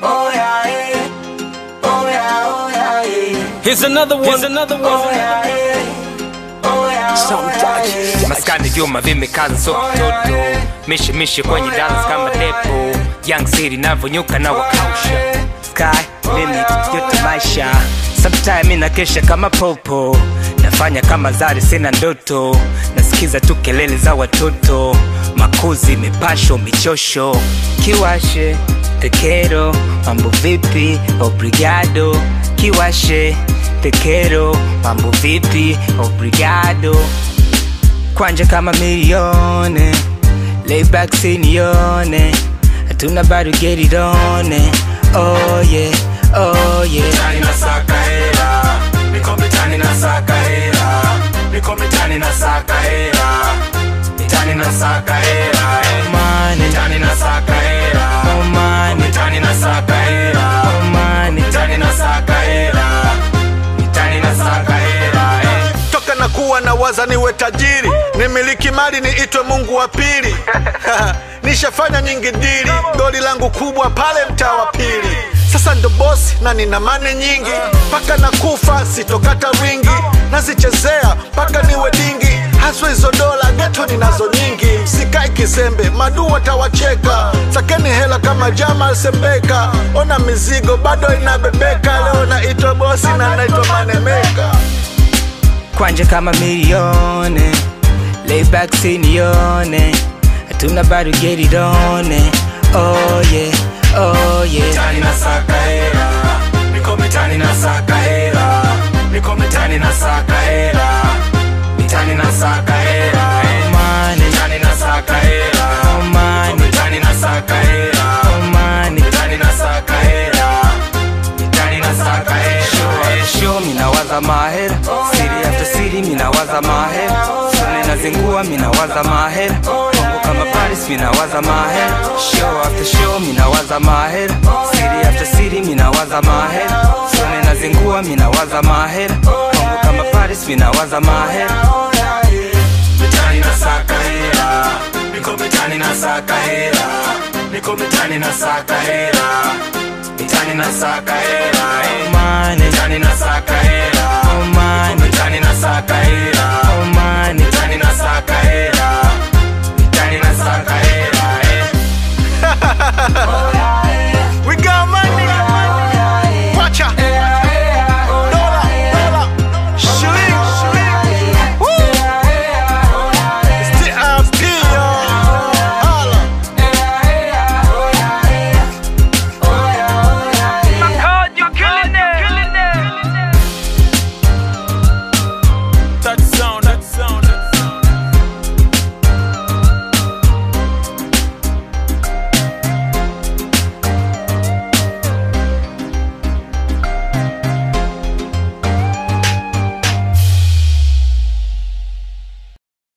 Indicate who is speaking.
Speaker 1: Oh yeah, eh. Oh yeah, oh yeah, eh.
Speaker 2: Here's another one. Here's another one.
Speaker 1: Oh yeah, eh. Oh yeah, oh yeah, eh.
Speaker 2: maskani vyuma vimekaza so kitoto mishe mishe kwenye dance kama depo young city navyonyuka na wakausha sky limit yote maisha sometime inakesha kama popo nafanya kama zari sina ndoto nasikiza tu kelele za watoto makuzi mipasho michosho kiwashe tekero mambo vipi obrigado kiwashe tekero mambo vipi obrigado kwanja kama milione layback sinione hatuna bado get it on it. oh yeah oh yeah
Speaker 3: mitani na saka hela niko mitani na saka hela niko mitani na saka hela mitani na saka hela eh.
Speaker 2: money
Speaker 3: mitani na saka hela
Speaker 2: oh money
Speaker 3: mitani na saka hela
Speaker 2: oh money
Speaker 3: mitani na saka hela mitani na saka hela eh.
Speaker 4: toka na kuwa na waza niwe tajiri nimiliki mali niitwe mungu wa pili nishafanya nyingi dili goli langu kubwa pale mtaa wa pili sasa ndo bosi na nina mane nyingi mpaka na kufa sitokata wingi nazichezea mpaka niwe dingi haswa hizo dola geto ninazo nyingi msikai kisembe madu watawacheka sakeni hela kama jamal sembeka ona mizigo bado inabebeka leo naitwa bosi na naitwa manemeka
Speaker 2: kwanja kama milione layback sinione hatuna bado get it on it. oh yeah oh yeah
Speaker 3: mitani na saka hela niko mitani na saka hela niko mitani na saka hela mitani na saka hela eh.
Speaker 2: money
Speaker 3: mitani na saka hela
Speaker 2: oh money
Speaker 3: mitani na saka hela
Speaker 2: oh money
Speaker 3: mitani na saka hela mitani na saka hela eh.
Speaker 2: show minawaza mahera siri after siri minawaza mahera sone nazingua minawaza mahera Kongo kama Paris minawaza mahera show after show minawaza mahera siri after siri minawaza mahera sone nazingua minawaza mahera Kongo kama Paris minawaza mahera
Speaker 3: mitani na saka hela niko mitani na saka hela niko mitani na saka hela mitani na saka hela eh.
Speaker 2: money
Speaker 3: mitani na saka hela
Speaker 2: oh money
Speaker 3: mitani na saka hela
Speaker 2: oh money
Speaker 3: mitani na saka hela mitani na saka hela